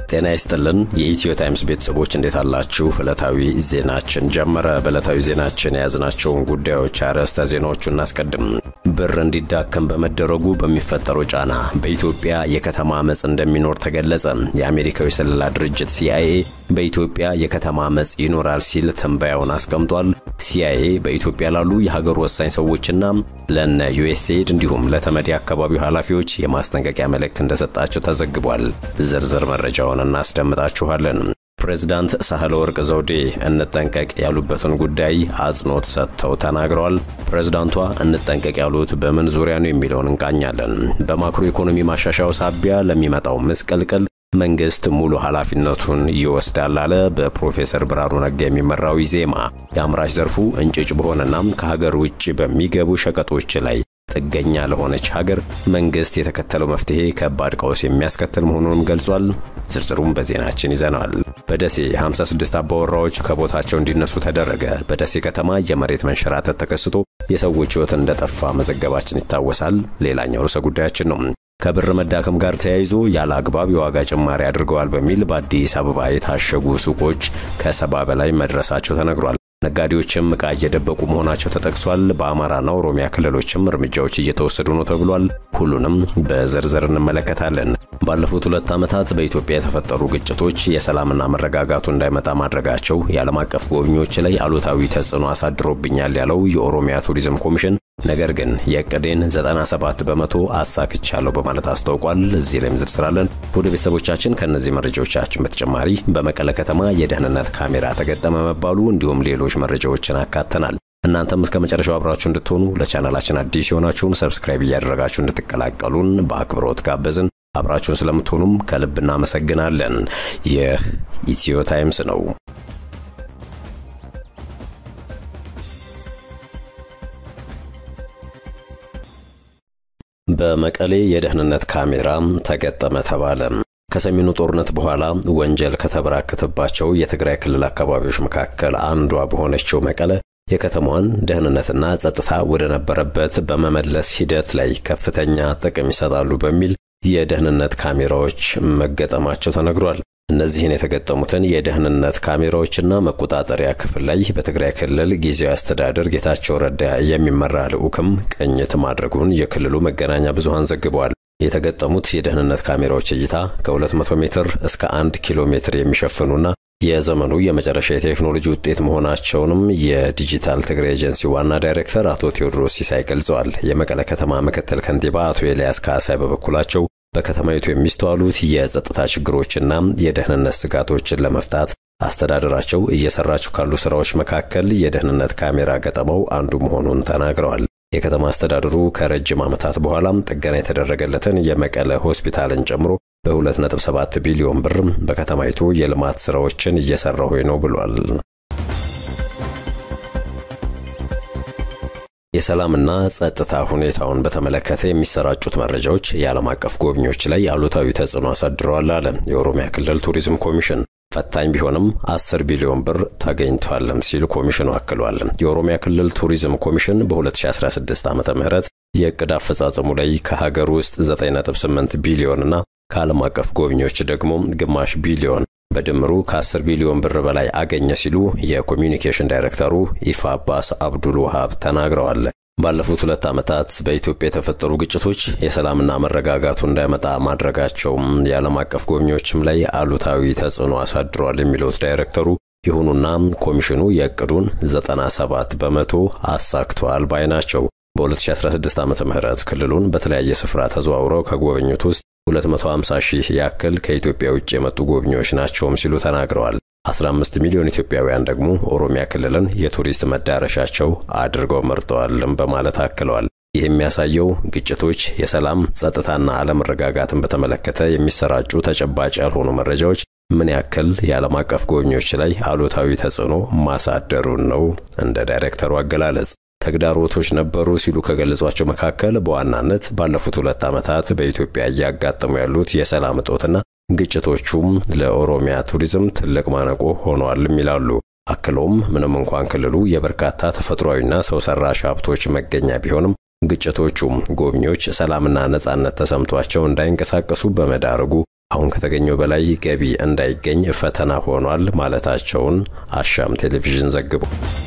ጤና ይስጥልን የኢትዮ ታይምስ ቤተሰቦች እንዴት አላችሁ? ዕለታዊ ዜናችን ጀመረ። በዕለታዊ ዜናችን የያዝናቸውን ጉዳዮች አርዕስተ ዜናዎቹ እናስቀድም። ብር እንዲዳከም በመደረጉ በሚፈጠረው ጫና በኢትዮጵያ የከተማ አመፅ እንደሚኖር ተገለጸ። የአሜሪካዊ ስለላ ድርጅት ሲአይኤ በኢትዮጵያ የከተማ አመፅ ይኖራል ሲል ትንበያውን አስቀምጧል። ሲአይኤ በኢትዮጵያ ላሉ የሀገር ወሳኝ ሰዎችና ለነ ዩኤስኤድ እንዲሁም ለተመድ አካባቢው ኃላፊዎች የማስጠንቀቂያ መልእክት እንደሰጣቸው ተዘግቧል። ዝርዝር መረጃውን እናስደምጣችኋለን። ፕሬዝዳንት ሳህለ ወርቅ ዘውዴ እንጠንቀቅ ያሉበትን ጉዳይ አጽንኦት ሰጥተው ተናግረዋል። ፕሬዝዳንቷ እንጠንቀቅ ያሉት በምን ዙሪያ ነው የሚለውን እንቃኛለን። በማክሮ ኢኮኖሚ ማሻሻያው ሳቢያ ለሚመጣው ምስቅልቅል መንግስት ሙሉ ኃላፊነቱን ይወስዳል አለ። በፕሮፌሰር ብርሃኑ ነጋ የሚመራው ኢዜማ የአምራች ዘርፉ እንጭጭ በሆነና ከሀገር ውጭ በሚገቡ ሸቀጦች ላይ ጥገኛ ለሆነች ሀገር መንግስት የተከተለው መፍትሄ ከባድ ቀውስ የሚያስከትል መሆኑንም ገልጿል። ዝርዝሩም በዜናችን ይዘነዋል። በደሴ 56 አባወራዎች ከቦታቸው እንዲነሱ ተደረገ። በደሴ ከተማ የመሬት መንሸራተት ተከስቶ የሰዎች ሕይወት እንደጠፋ መዘገባችን ይታወሳል። ሌላኛው ርዕሰ ጉዳያችን ነው። ከብር መዳከም ጋር ተያይዞ ያለ አግባብ የዋጋ ጭማሪ አድርገዋል በሚል በአዲስ አበባ የታሸጉ ሱቆች ከሰባ በላይ መድረሳቸው ተነግሯል። ነጋዴዎችም ዕቃ እየደበቁ መሆናቸው ተጠቅሷል። በአማራና ኦሮሚያ ክልሎችም እርምጃዎች እየተወሰዱ ነው ተብሏል። ሁሉንም በዝርዝር እንመለከታለን። ባለፉት ሁለት ዓመታት በኢትዮጵያ የተፈጠሩ ግጭቶች የሰላምና መረጋጋቱ እንዳይመጣ ማድረጋቸው የዓለም አቀፍ ጎብኚዎች ላይ አሉታዊ ተጽዕኖ አሳድሮብኛል ያለው የኦሮሚያ ቱሪዝም ኮሚሽን ነገር ግን የዕቅዴን 97 በመቶ አሳክቻለሁ በማለት አስታውቋል። እዚህ ላይም ዝርዝር አለን። ወደ ቤተሰቦቻችን ከእነዚህ መረጃዎቻችን በተጨማሪ በመቀለ ከተማ የደህንነት ካሜራ ተገጠመ መባሉ እንዲሁም ሌሎች መረጃዎችን አካተናል። እናንተም እስከ መጨረሻው አብራችሁ እንድትሆኑ ለቻናላችን አዲስ የሆናችሁም ሰብስክራይብ እያደረጋችሁ እንድትቀላቀሉን በአክብሮት ጋበዝን። አብራችሁን ስለምትሆኑም ከልብ እናመሰግናለን። ይህ ኢትዮ ታይምስ ነው። በመቀሌ የደህንነት ካሜራ ተገጠመ ተባለ። ከሰሜኑ ጦርነት በኋላ ወንጀል ከተበራከተባቸው የትግራይ ክልል አካባቢዎች መካከል አንዷ በሆነችው መቀለ የከተማዋን ደህንነትና ጸጥታ ወደ ነበረበት በመመለስ ሂደት ላይ ከፍተኛ ጥቅም ይሰጣሉ በሚል የደህንነት ካሜራዎች መገጠማቸው ተነግሯል። እነዚህን የተገጠሙትን የደህንነት ካሜራዎችና መቆጣጠሪያ ክፍል ላይ በትግራይ ክልል ጊዜያዊ አስተዳደር ጌታቸው ረዳ የሚመራ ልዑክም ቅኝት ማድረጉን የክልሉ መገናኛ ብዙሃን ዘግበዋል። የተገጠሙት የደህንነት ካሜራዎች እይታ ከ200 ሜትር እስከ 1 ኪሎ ሜትር የሚሸፍኑና የዘመኑ የመጨረሻ የቴክኖሎጂ ውጤት መሆናቸውንም የዲጂታል ትግራይ ኤጀንሲ ዋና ዳይሬክተር አቶ ቴዎድሮስ ሲሳይ ገልጸዋል። የመቀለ ከተማ ምክትል ከንቲባ አቶ ኤልያስ ካሳይ በበኩላቸው በከተማይቱ የሚስተዋሉት የጸጥታ ችግሮችና የደህንነት ስጋቶችን ለመፍታት አስተዳደራቸው እየሰራቸው ካሉ ስራዎች መካከል የደህንነት ካሜራ ገጠመው አንዱ መሆኑን ተናግረዋል። የከተማ አስተዳደሩ ከረጅም ዓመታት በኋላም ጥገና የተደረገለትን የመቀለ ሆስፒታልን ጨምሮ በ2.7 ቢሊዮን ብር በከተማይቱ የልማት ስራዎችን እየሰራሁ ነው ብሏል። የሰላምና ጸጥታ ሁኔታውን በተመለከተ የሚሰራጩት መረጃዎች የዓለም አቀፍ ጎብኚዎች ላይ አሉታዊ ተጽዕኖ አሳድረዋል አለ የኦሮሚያ ክልል ቱሪዝም ኮሚሽን። ፈታኝ ቢሆንም 10 ቢሊዮን ብር ተገኝቷልም ሲል ኮሚሽኑ አክሏል። የኦሮሚያ ክልል ቱሪዝም ኮሚሽን በ2016 ዓ ም የዕቅድ አፈጻጸሙ ላይ ከሀገር ውስጥ 9.8 ቢሊዮንና ከዓለም አቀፍ ጎብኚዎች ደግሞ ግማሽ ቢሊዮን በድምሩ ከ10 ቢሊዮን ብር በላይ አገኘ ሲሉ የኮሚዩኒኬሽን ዳይሬክተሩ ኢፋ አባስ አብዱል ውሃብ ተናግረዋል። ባለፉት ሁለት ዓመታት በኢትዮጵያ የተፈጠሩ ግጭቶች የሰላምና መረጋጋቱ እንዳይመጣ ማድረጋቸውም የዓለም አቀፍ ጎብኚዎችም ላይ አሉታዊ ተጽዕኖ አሳድሯል የሚሉት ዳይሬክተሩ፣ ይሁኑና ኮሚሽኑ የዕቅዱን 97 በመቶ አሳክቷል ባይ ናቸው። በ2016 ዓ ም ክልሉን በተለያየ ስፍራ ተዘዋውረው ከጎበኙት ውስጥ 250 ሺህ ያክል ከኢትዮጵያ ውጭ የመጡ ጎብኚዎች ናቸውም ሲሉ ተናግረዋል። 15 ሚሊዮን ኢትዮጵያውያን ደግሞ ኦሮሚያ ክልልን የቱሪስት መዳረሻቸው አድርገው መርጠዋልም በማለት አክለዋል። ይህ የሚያሳየው ግጭቶች፣ የሰላም ጸጥታና አለመረጋጋትን በተመለከተ የሚሰራጩ ተጨባጭ ያልሆኑ መረጃዎች ምን ያክል የዓለም አቀፍ ጎብኚዎች ላይ አሉታዊ ተጽዕኖ ማሳደሩን ነው እንደ ዳይሬክተሩ አገላለጽ። ተግዳሮቶች ነበሩ ሲሉ ከገለጿቸው መካከል በዋናነት ባለፉት ሁለት ዓመታት በኢትዮጵያ እያጋጠሙ ያሉት የሰላም እጦትና ግጭቶቹም ለኦሮሚያ ቱሪዝም ትልቅ ማነቆ ሆነዋልም ይላሉ። አክለውም ምንም እንኳን ክልሉ የበርካታ ተፈጥሯዊና ሰው ሰራሽ ሀብቶች መገኛ ቢሆንም ግጭቶቹም ጎብኚዎች ሰላምና ነጻነት ተሰምቷቸው እንዳይንቀሳቀሱ በመዳረጉ አሁን ከተገኘው በላይ ገቢ እንዳይገኝ ፈተና ሆኗል ማለታቸውን አሻም ቴሌቪዥን ዘግቦ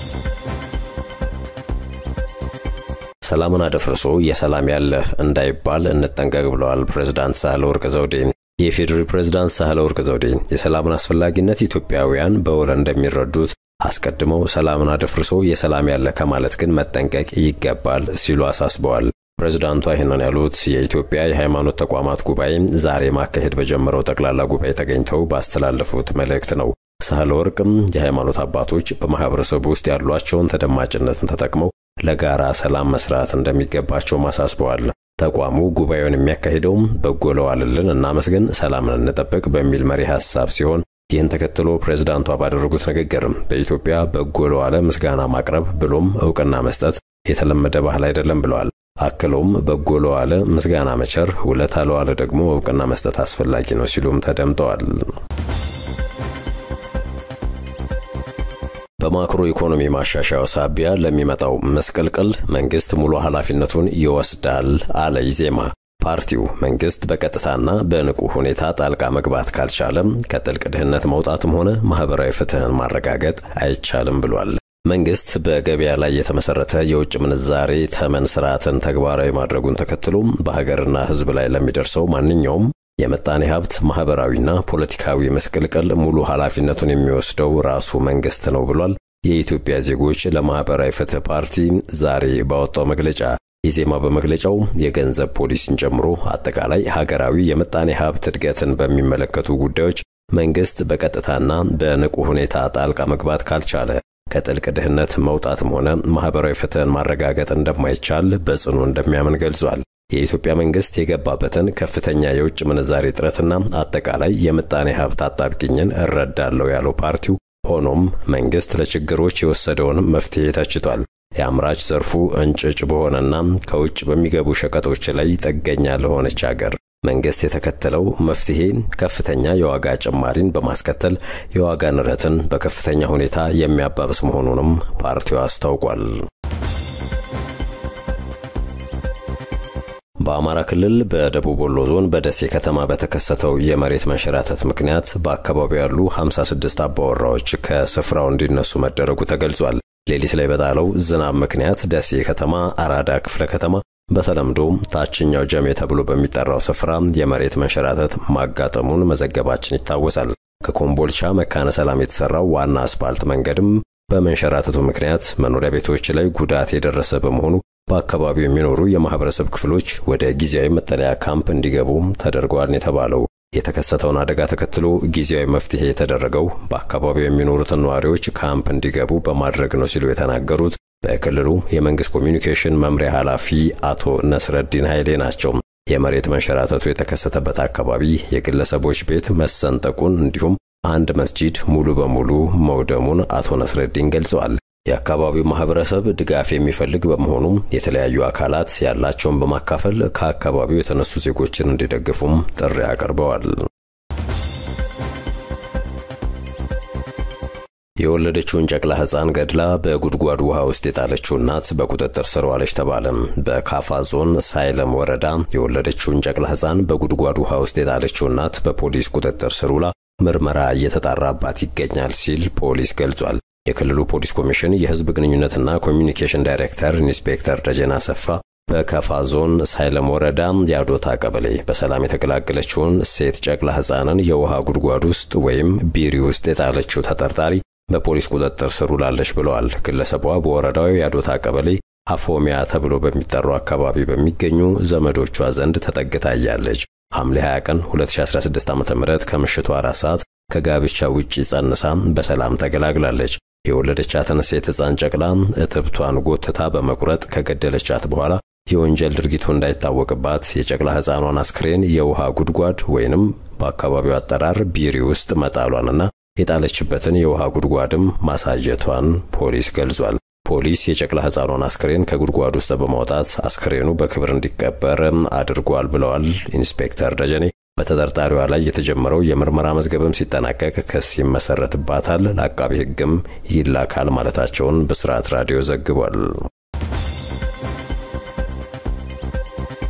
ሰላምን አደፍርሶ የሰላም ያለህ እንዳይባል እንጠንቀቅ ብለዋል ፕሬዝዳንት ሳህለወርቅ ዘውዴ። የፌዴሪ ፕሬዝዳንት ሳህለወርቅ ዘውዴ የሰላምን አስፈላጊነት ኢትዮጵያውያን በውል እንደሚረዱት አስቀድመው ሰላምን አደፍርሶ የሰላም ያለ ከማለት ግን መጠንቀቅ ይገባል ሲሉ አሳስበዋል። ፕሬዝዳንቷ ይህንን ያሉት የኢትዮጵያ የሃይማኖት ተቋማት ጉባኤ ዛሬ ማካሄድ በጀመረው ጠቅላላ ጉባኤ ተገኝተው ባስተላለፉት መልእክት ነው። ሳህለ ወርቅም የሃይማኖት አባቶች በማህበረሰቡ ውስጥ ያሏቸውን ተደማጭነትን ተጠቅመው ለጋራ ሰላም መስራት እንደሚገባቸውም አሳስበዋል። ተቋሙ ጉባኤውን የሚያካሂደውም በጎ ለዋልልን እናመስግን፣ ሰላምን እንጠብቅ በሚል መሪ ሀሳብ ሲሆን ይህን ተከትሎ ፕሬዝዳንቷ ባደረጉት ንግግርም በኢትዮጵያ በጎ ለዋለ ምስጋና ማቅረብ ብሎም እውቅና መስጠት የተለመደ ባህል አይደለም ብለዋል። አክለውም በጎ ለዋለ ምስጋና መቸር፣ ውለታ ለዋለ ደግሞ እውቅና መስጠት አስፈላጊ ነው ሲሉም ተደምጠዋል። በማክሮ ኢኮኖሚ ማሻሻያው ሳቢያ ለሚመጣው መስቀልቅል መንግስት ሙሉ ኃላፊነቱን ይወስዳል አለ ኢዜማ። ፓርቲው መንግስት በቀጥታና በንቁ ሁኔታ ጣልቃ መግባት ካልቻለም ከጥልቅ ድህነት መውጣትም ሆነ ማህበራዊ ፍትህን ማረጋገጥ አይቻልም ብሏል። መንግስት በገበያ ላይ የተመሰረተ የውጭ ምንዛሬ ተመን ስርዓትን ተግባራዊ ማድረጉን ተከትሎ በሀገርና ሕዝብ ላይ ለሚደርሰው ማንኛውም የምጣኔ ሀብት ማህበራዊና ፖለቲካዊ መስቀልቀል ሙሉ ኃላፊነቱን የሚወስደው ራሱ መንግስት ነው ብሏል። የኢትዮጵያ ዜጎች ለማህበራዊ ፍትህ ፓርቲ ዛሬ ባወጣው መግለጫ ኢዜማ በመግለጫው የገንዘብ ፖሊሲን ጨምሮ አጠቃላይ ሀገራዊ የምጣኔ ሀብት እድገትን በሚመለከቱ ጉዳዮች መንግስት በቀጥታና በንቁ ሁኔታ ጣልቃ መግባት ካልቻለ ከጥልቅ ድህነት መውጣትም ሆነ ማህበራዊ ፍትህን ማረጋገጥ እንደማይቻል በጽኑ እንደሚያምን ገልጿል። የኢትዮጵያ መንግስት የገባበትን ከፍተኛ የውጭ ምንዛሬ እጥረትና አጠቃላይ የምጣኔ ሀብት አጣብቂኝን እረዳለሁ ያለው ፓርቲው፣ ሆኖም መንግስት ለችግሮች የወሰደውን መፍትሄ ተችቷል። የአምራች ዘርፉ እንጭጭ በሆነና ከውጭ በሚገቡ ሸቀጦች ላይ ጥገኛ ለሆነች አገር መንግስት የተከተለው መፍትሄ ከፍተኛ የዋጋ ጭማሪን በማስከተል የዋጋ ንረትን በከፍተኛ ሁኔታ የሚያባብስ መሆኑንም ፓርቲው አስታውቋል። በአማራ ክልል በደቡብ ወሎ ዞን በደሴ ከተማ በተከሰተው የመሬት መንሸራተት ምክንያት በአካባቢው ያሉ 56 አባወራዎች ከስፍራው እንዲነሱ መደረጉ ተገልጿል። ሌሊት ላይ በጣለው ዝናብ ምክንያት ደሴ ከተማ አራዳ ክፍለ ከተማ በተለምዶ ታችኛው ጀሜ ተብሎ በሚጠራው ስፍራ የመሬት መንሸራተት ማጋጠሙን መዘገባችን ይታወሳል። ከኮምቦልቻ መካነ ሰላም የተሰራው ዋና አስፓልት መንገድም በመንሸራተቱ ምክንያት መኖሪያ ቤቶች ላይ ጉዳት የደረሰ በመሆኑ በአካባቢው የሚኖሩ የማህበረሰብ ክፍሎች ወደ ጊዜያዊ መጠለያ ካምፕ እንዲገቡ ተደርገዋል የተባለው የተከሰተውን አደጋ ተከትሎ ጊዜያዊ መፍትሄ የተደረገው በአካባቢው የሚኖሩትን ነዋሪዎች ካምፕ እንዲገቡ በማድረግ ነው ሲሉ የተናገሩት በክልሉ የመንግስት ኮሚኒኬሽን መምሪያ ኃላፊ አቶ ነስረዲን ኃይሌ ናቸው። የመሬት መንሸራተቱ የተከሰተበት አካባቢ የግለሰቦች ቤት መሰንጠቁን እንዲሁም አንድ መስጂድ ሙሉ በሙሉ መውደሙን አቶ ነስረዲን ገልጸዋል። የአካባቢው ማህበረሰብ ድጋፍ የሚፈልግ በመሆኑም የተለያዩ አካላት ያላቸውን በማካፈል ከአካባቢው የተነሱ ዜጎችን እንዲደግፉም ጥሪ አቅርበዋል። የወለደችውን ጨቅላ ሕፃን ገድላ በጉድጓድ ውሃ ውስጥ የጣለችው እናት በቁጥጥር ስር ዋለች ተባለም። በካፋ ዞን ሳይለም ወረዳ የወለደችውን ጨቅላ ሕፃን በጉድጓድ ውሃ ውስጥ የጣለችው እናት በፖሊስ ቁጥጥር ስር ውላ ምርመራ እየተጣራባት ይገኛል ሲል ፖሊስ ገልጿል። የክልሉ ፖሊስ ኮሚሽን የህዝብ ግንኙነትና ኮሚኒኬሽን ዳይሬክተር ኢንስፔክተር ደጀና አሰፋ በከፋ ዞን ሳይለም ወረዳ የአዶታ ቀበሌ በሰላም የተገላገለችውን ሴት ጨቅላ ሕፃንን የውሃ ጉድጓድ ውስጥ ወይም ቢሪ ውስጥ የጣለችው ተጠርጣሪ በፖሊስ ቁጥጥር ስር ውላለች ብለዋል። ግለሰቧ በወረዳው የአዶታ ቀበሌ አፎሚያ ተብሎ በሚጠራው አካባቢ በሚገኙ ዘመዶቿ ዘንድ ተጠግታ እያለች ሐምሌ 20 ቀን 2016 ዓ.ም ከምሽቱ አራት ሰዓት ከጋብቻ ውጪ ጸንሳ በሰላም ተገላግላለች። የወለደቻትን ሴት ሕፃን ጨቅላ እትብቷን ጎትታ በመቁረጥ ከገደለቻት በኋላ የወንጀል ድርጊቱ እንዳይታወቅባት የጨቅላ ሕፃኗን አስክሬን የውሃ ጉድጓድ ወይንም በአካባቢው አጠራር ቢሪ ውስጥ መጣሏንና የጣለችበትን የውሃ ጉድጓድም ማሳየቷን ፖሊስ ገልጿል። ፖሊስ የጨቅላ ሕፃኗን አስክሬን ከጉድጓድ ውስጥ በማውጣት አስክሬኑ በክብር እንዲቀበር አድርጓል ብለዋል ኢንስፔክተር ደጀኔ። በተጠርጣሪዋ ላይ የተጀመረው የምርመራ መዝገብም ሲጠናቀቅ ክስ ይመሰረትባታል፣ ለአቃቢ ሕግም ይላካል ማለታቸውን ብስራት ራዲዮ ዘግቧል።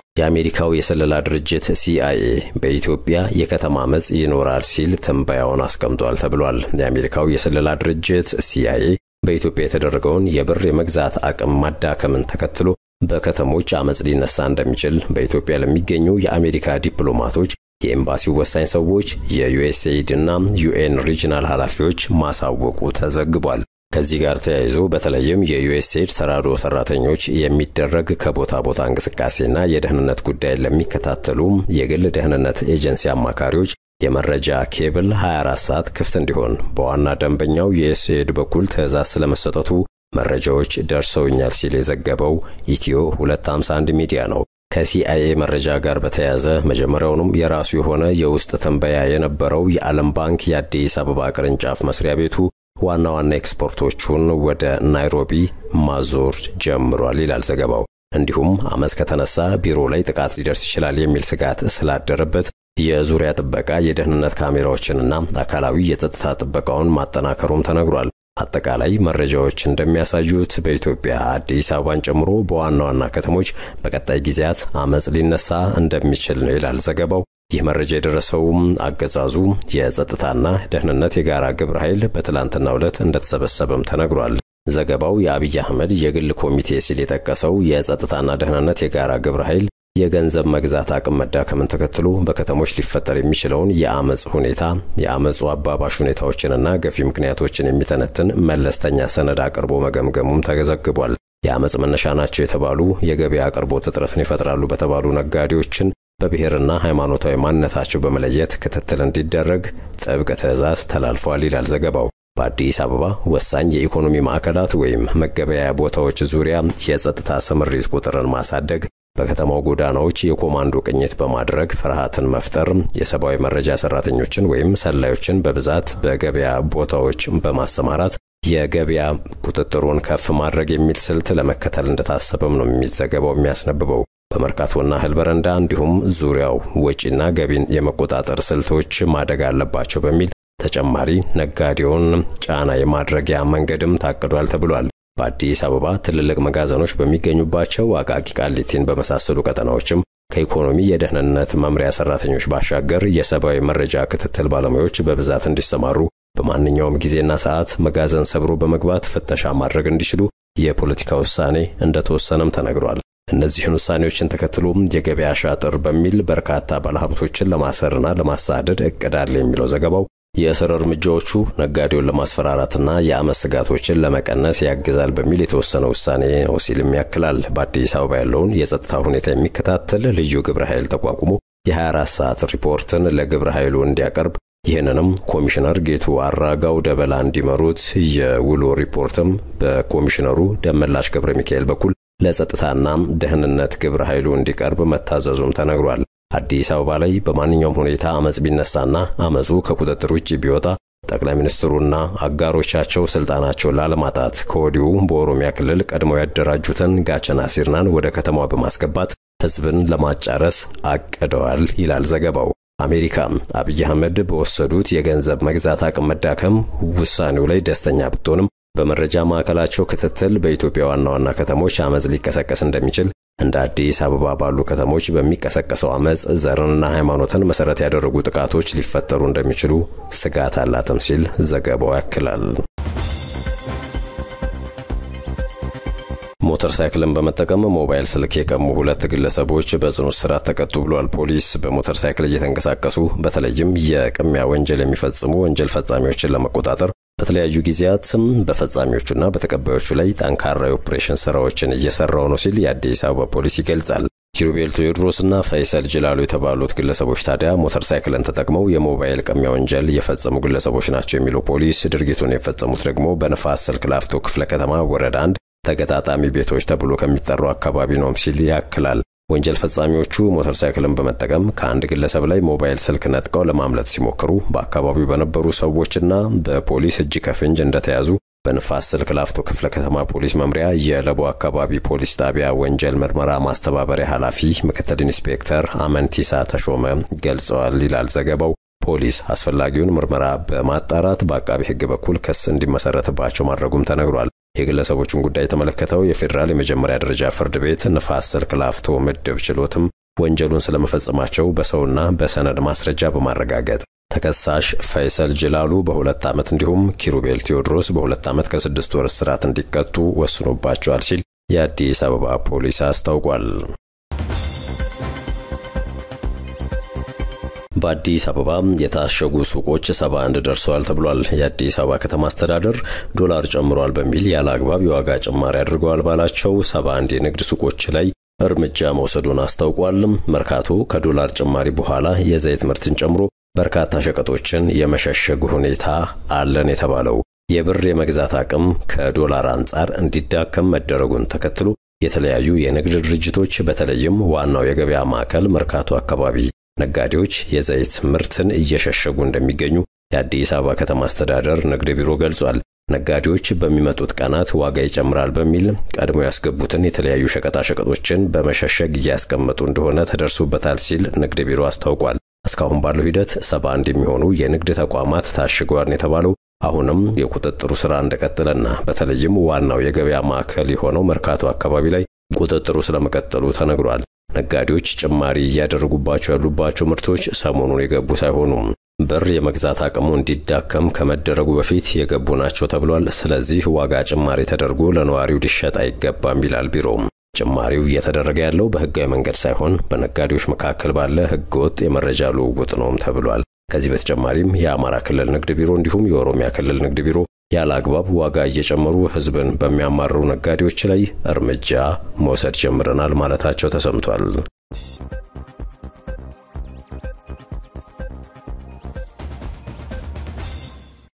የአሜሪካው የስለላ ድርጅት ሲአይኤ በኢትዮጵያ የከተማ አመፅ ይኖራል ሲል ትንበያውን አስቀምጧል ተብሏል። የአሜሪካው የስለላ ድርጅት ሲአይኤ በኢትዮጵያ የተደረገውን የብር የመግዛት አቅም ማዳከምን ተከትሎ በከተሞች አመፅ ሊነሳ እንደሚችል በኢትዮጵያ ለሚገኙ የአሜሪካ ዲፕሎማቶች፣ የኤምባሲው ወሳኝ ሰዎች፣ የዩኤስኤይድ እና ዩኤን ሪጂናል ኃላፊዎች ማሳወቁ ተዘግቧል። ከዚህ ጋር ተያይዞ በተለይም የዩኤስኤድ ተራድኦ ሰራተኞች የሚደረግ ከቦታ ቦታ እንቅስቃሴና የደህንነት ጉዳይ ለሚከታተሉ የግል ደህንነት ኤጀንሲ አማካሪዎች የመረጃ ኬብል 24 ሰዓት ክፍት እንዲሆን በዋና ደንበኛው ዩኤስኤድ በኩል ትዕዛዝ ስለመሰጠቱ መረጃዎች ደርሰውኛል ሲል የዘገበው ኢትዮ 251 ሚዲያ ነው። ከሲአይኤ መረጃ ጋር በተያያዘ መጀመሪያውንም የራሱ የሆነ የውስጥ ትንበያ የነበረው የዓለም ባንክ የአዲስ አበባ ቅርንጫፍ መስሪያ ቤቱ ዋና ዋና ኤክስፖርቶቹን ወደ ናይሮቢ ማዞር ጀምሯል ይላል ዘገባው። እንዲሁም አመፅ ከተነሳ ቢሮ ላይ ጥቃት ሊደርስ ይችላል የሚል ስጋት ስላደረበት የዙሪያ ጥበቃ የደህንነት ካሜራዎችንና አካላዊ የጸጥታ ጥበቃውን ማጠናከሩም ተነግሯል። አጠቃላይ መረጃዎች እንደሚያሳዩት በኢትዮጵያ አዲስ አበባን ጨምሮ በዋና ዋና ከተሞች በቀጣይ ጊዜያት አመፅ ሊነሳ እንደሚችል ነው ይላል ዘገባው። ይህ መረጃ የደረሰውም አገዛዙ የጸጥታና ደህንነት የጋራ ግብረ ኃይል በትላንትናው ዕለት እንደተሰበሰበም ተነግሯል። ዘገባው የአብይ አህመድ የግል ኮሚቴ ሲል የጠቀሰው የጸጥታና ደህንነት የጋራ ግብረ ኃይል የገንዘብ መግዛት አቅም መዳከምን ተከትሎ በከተሞች ሊፈጠር የሚችለውን የአመፅ ሁኔታ የአመፁ አባባሽ ሁኔታዎችንና ገፊ ምክንያቶችን የሚተነትን መለስተኛ ሰነድ አቅርቦ መገምገሙም ተዘግቧል። የአመፅ መነሻ ናቸው የተባሉ የገበያ አቅርቦት እጥረትን ይፈጥራሉ በተባሉ ነጋዴዎችን በብሔርና ሃይማኖታዊ ማንነታቸው በመለየት ክትትል እንዲደረግ ጥብቅ ትዕዛዝ ተላልፏል ይላል ዘገባው። በአዲስ አበባ ወሳኝ የኢኮኖሚ ማዕከላት ወይም መገበያያ ቦታዎች ዙሪያ የጸጥታ ስምሪት ቁጥርን ማሳደግ በከተማው ጎዳናዎች የኮማንዶ ቅኝት በማድረግ ፍርሃትን መፍጠር፣ የሰብአዊ መረጃ ሰራተኞችን ወይም ሰላዮችን በብዛት በገበያ ቦታዎች በማሰማራት የገበያ ቁጥጥሩን ከፍ ማድረግ የሚል ስልት ለመከተል እንደታሰበም ነው የሚዘገበው የሚያስነብበው። በመርካቶና እህል በረንዳ እንዲሁም ዙሪያው ወጪና ገቢን የመቆጣጠር ስልቶች ማደግ አለባቸው በሚል ተጨማሪ ነጋዴውን ጫና የማድረጊያ መንገድም ታቅዷል ተብሏል። በአዲስ አበባ ትልልቅ መጋዘኖች በሚገኙባቸው አቃቂ ቃሊቲን በመሳሰሉ ቀጠናዎችም ከኢኮኖሚ የደህንነት መምሪያ ሰራተኞች ባሻገር የሰብአዊ መረጃ ክትትል ባለሙያዎች በብዛት እንዲሰማሩ በማንኛውም ጊዜና ሰዓት መጋዘን ሰብሮ በመግባት ፍተሻ ማድረግ እንዲችሉ የፖለቲካ ውሳኔ እንደተወሰነም ተነግሯል። እነዚህን ውሳኔዎችን ተከትሎም የገበያ ሻጥር በሚል በርካታ ባለሀብቶችን ለማሰርና ለማሳደድ እቅድ አለ የሚለው ዘገባው የእስር እርምጃዎቹ ነጋዴውን ለማስፈራራትና የአመፅ ስጋቶችን ለመቀነስ ያግዛል በሚል የተወሰነ ውሳኔ ነው ሲልም ያክላል። በአዲስ አበባ ያለውን የጸጥታ ሁኔታ የሚከታተል ልዩ ግብረ ኃይል ተቋቁሞ የ24 ሰዓት ሪፖርትን ለግብረ ኃይሉ እንዲያቀርብ ይህንንም ኮሚሽነር ጌቱ አራጋው ደበላ እንዲመሩት የውሎ ሪፖርትም በኮሚሽነሩ ደመላሽ ገብረ ሚካኤል በኩል ለጸጥታና ደህንነት ግብረ ኃይሉ እንዲቀርብ መታዘዙም ተነግሯል። አዲስ አበባ ላይ በማንኛውም ሁኔታ አመፅ ቢነሳና አመፁ ከቁጥጥር ውጭ ቢወጣ ጠቅላይ ሚኒስትሩና አጋሮቻቸው ስልጣናቸውን ላለማጣት ከወዲሁ በኦሮሚያ ክልል ቀድመው ያደራጁትን ጋቸና ሲርናን ወደ ከተማዋ በማስገባት ህዝብን ለማጫረስ አቅደዋል ይላል ዘገባው። አሜሪካ አብይ አህመድ በወሰዱት የገንዘብ መግዛት አቅም መዳከም ውሳኔው ላይ ደስተኛ ብትሆንም በመረጃ ማዕከላቸው ክትትል በኢትዮጵያ ዋና ዋና ከተሞች አመፅ ሊቀሰቀስ እንደሚችል እንደ አዲስ አበባ ባሉ ከተሞች በሚቀሰቀሰው አመፅ ዘርንና ሃይማኖትን መሰረት ያደረጉ ጥቃቶች ሊፈጠሩ እንደሚችሉ ስጋት አላትም ሲል ዘገባው ያክላል። ሞተር ሳይክልን በመጠቀም ሞባይል ስልክ የቀሙ ሁለት ግለሰቦች በጽኑ እስራት ተቀጡ ብሏል ፖሊስ። በሞተር ሳይክል እየተንቀሳቀሱ በተለይም የቅሚያ ወንጀል የሚፈጽሙ ወንጀል ፈጻሚዎችን ለመቆጣጠር በተለያዩ ጊዜያትም በፈጻሚዎቹና በተቀባዮቹ ላይ ጠንካራ የኦፕሬሽን ስራዎችን እየሰራው ነው ሲል የአዲስ አበባ ፖሊስ ይገልጻል። ኪሩቤል ቴዎድሮስና ፈይሰል ጅላሉ የተባሉት ግለሰቦች ታዲያ ሞተር ሳይክልን ተጠቅመው የሞባይል ቅሚያ ወንጀል የፈጸሙ ግለሰቦች ናቸው የሚለው ፖሊስ ድርጊቱን የፈጸሙት ደግሞ በንፋስ ስልክ ላፍቶ ክፍለ ከተማ ወረዳ አንድ ተገጣጣሚ ቤቶች ተብሎ ከሚጠሩ አካባቢ ነው ሲል ያክላል። ወንጀል ፈጻሚዎቹ ሞተር ሳይክልን በመጠቀም ከአንድ ግለሰብ ላይ ሞባይል ስልክ ነጥቀው ለማምለጥ ሲሞክሩ በአካባቢው በነበሩ ሰዎችና በፖሊስ እጅ ከፍንጅ እንደተያዙ በንፋስ ስልክ ላፍቶ ክፍለ ከተማ ፖሊስ መምሪያ የለቦ አካባቢ ፖሊስ ጣቢያ ወንጀል ምርመራ ማስተባበሪያ ኃላፊ ምክትል ኢንስፔክተር አመንቲሳ ተሾመ ገልጸዋል ይላል ዘገባው። ፖሊስ አስፈላጊውን ምርመራ በማጣራት በአቃቢ ሕግ በኩል ክስ እንዲመሰረትባቸው ማድረጉም ተነግሯል። የግለሰቦቹን ጉዳይ የተመለከተው የፌዴራል የመጀመሪያ ደረጃ ፍርድ ቤት ንፋስ ስልክ ላፍቶ ምድብ ችሎትም ወንጀሉን ስለመፈጸማቸው በሰውና በሰነድ ማስረጃ በማረጋገጥ ተከሳሽ ፈይሰል ጅላሉ በሁለት ዓመት እንዲሁም ኪሩቤል ቴዎድሮስ በሁለት ዓመት ከስድስት ወር እስራት እንዲቀጡ ወስኖባቸዋል ሲል የአዲስ አበባ ፖሊስ አስታውቋል። በአዲስ አበባ የታሸጉ ሱቆች 71 ደርሰዋል ተብሏል። የአዲስ አበባ ከተማ አስተዳደር ዶላር ጨምሯል በሚል ያለ አግባብ የዋጋ ጭማሪ አድርገዋል ባላቸው 71 የንግድ ሱቆች ላይ እርምጃ መውሰዱን አስታውቋል። መርካቶ ከዶላር ጭማሪ በኋላ የዘይት ምርትን ጨምሮ በርካታ ሸቀጦችን የመሸሸግ ሁኔታ አለን የተባለው የብር የመግዛት አቅም ከዶላር አንጻር እንዲዳከም መደረጉን ተከትሎ የተለያዩ የንግድ ድርጅቶች በተለይም ዋናው የገበያ ማዕከል መርካቶ አካባቢ ነጋዴዎች የዘይት ምርትን እየሸሸጉ እንደሚገኙ የአዲስ አበባ ከተማ አስተዳደር ንግድ ቢሮ ገልጿል። ነጋዴዎች በሚመጡት ቀናት ዋጋ ይጨምራል በሚል ቀድሞ ያስገቡትን የተለያዩ ሸቀጣሸቀጦችን በመሸሸግ እያስቀመጡ እንደሆነ ተደርሶበታል ሲል ንግድ ቢሮ አስታውቋል። እስካሁን ባለው ሂደት 71 የሚሆኑ የንግድ ተቋማት ታሽገዋል የተባለው አሁንም የቁጥጥሩ ስራ እንደቀጠለና በተለይም ዋናው የገበያ ማዕከል የሆነው መርካቶ አካባቢ ላይ ቁጥጥሩ ስለመቀጠሉ ተነግሯል። ነጋዴዎች ጭማሪ እያደረጉባቸው ያሉባቸው ምርቶች ሰሞኑን የገቡ ሳይሆኑም ብር የመግዛት አቅሙ እንዲዳከም ከመደረጉ በፊት የገቡ ናቸው ተብሏል። ስለዚህ ዋጋ ጭማሪ ተደርጎ ለነዋሪው ሊሸጥ አይገባም ይላል ቢሮም። ጭማሪው እየተደረገ ያለው በህጋዊ መንገድ ሳይሆን በነጋዴዎች መካከል ባለ ህገወጥ የመረጃ ልውውጥ ነውም ተብሏል። ከዚህ በተጨማሪም የአማራ ክልል ንግድ ቢሮ እንዲሁም የኦሮሚያ ክልል ንግድ ቢሮ ያለ አግባብ ዋጋ እየጨመሩ ህዝብን በሚያማርሩ ነጋዴዎች ላይ እርምጃ መውሰድ ጀምረናል ማለታቸው ተሰምቷል።